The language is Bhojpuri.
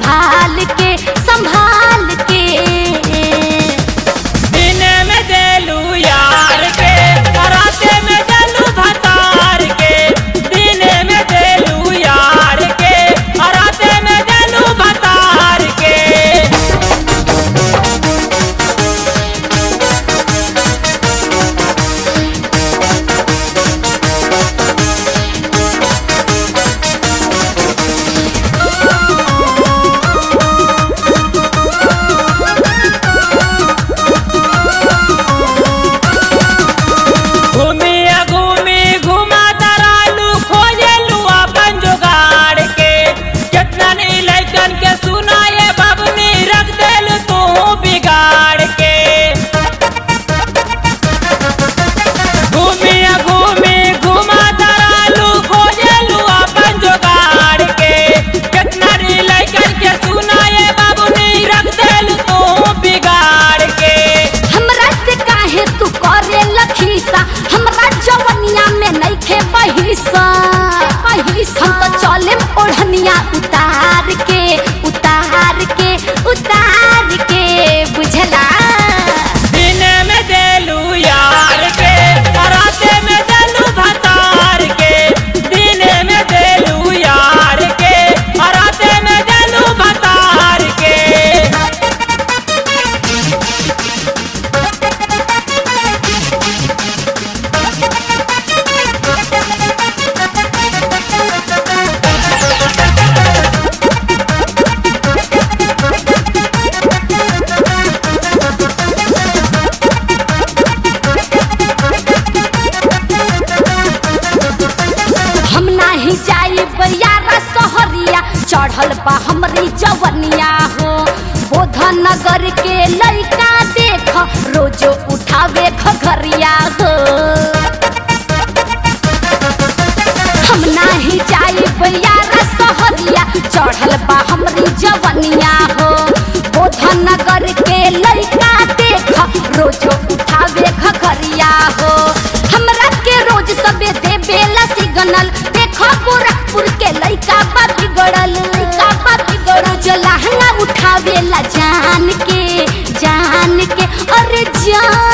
संभाल के संभाल के दिन में देलू यार के राते में देलू भतार के दिन में देलू यार के राते में देलू भतार के घूमी घूमी घुमा तरालू खोजेलू अपन जुगाड़ के कितना नहीं लैकन के सुनाए बबनी रख देलू तू बिगाड़ के घूमी घूमी घुमा तरालू खोजेलू अपन जुगाड़ के कितना नहीं लैकन के सुनाए बबनी रख देलू तू बिगाड़ के हमरा से काहे तू करे लखीसा हमरा जवनिया में नइखे बहिसा बहिसा हम तो चले ओढ़निया उतार के उतार के उतार के बुझला दिन में देलू यार के राते में देलू भतार के दिन में देलू यार के राते में देलू भतार के हम नाही जाई बयारा सहरिया चढ़ल बा हमरी जवनिया हो बोधन नगर के लइका देख रोजो उठावे घघरिया हो हम नाही जाई बयारा सहरिया चढ़ल बा हमरी जवनिया हो बोधन नगर के लइका देख रोजो उठावे घघरिया हो हमरा के रोज सबे दे बेला सिग्नल देखो गोरखपुर के लइका बा बिगड़ल लइका बा बिगड़ल जो लहंगा उठावेला जान के जान के अरे जान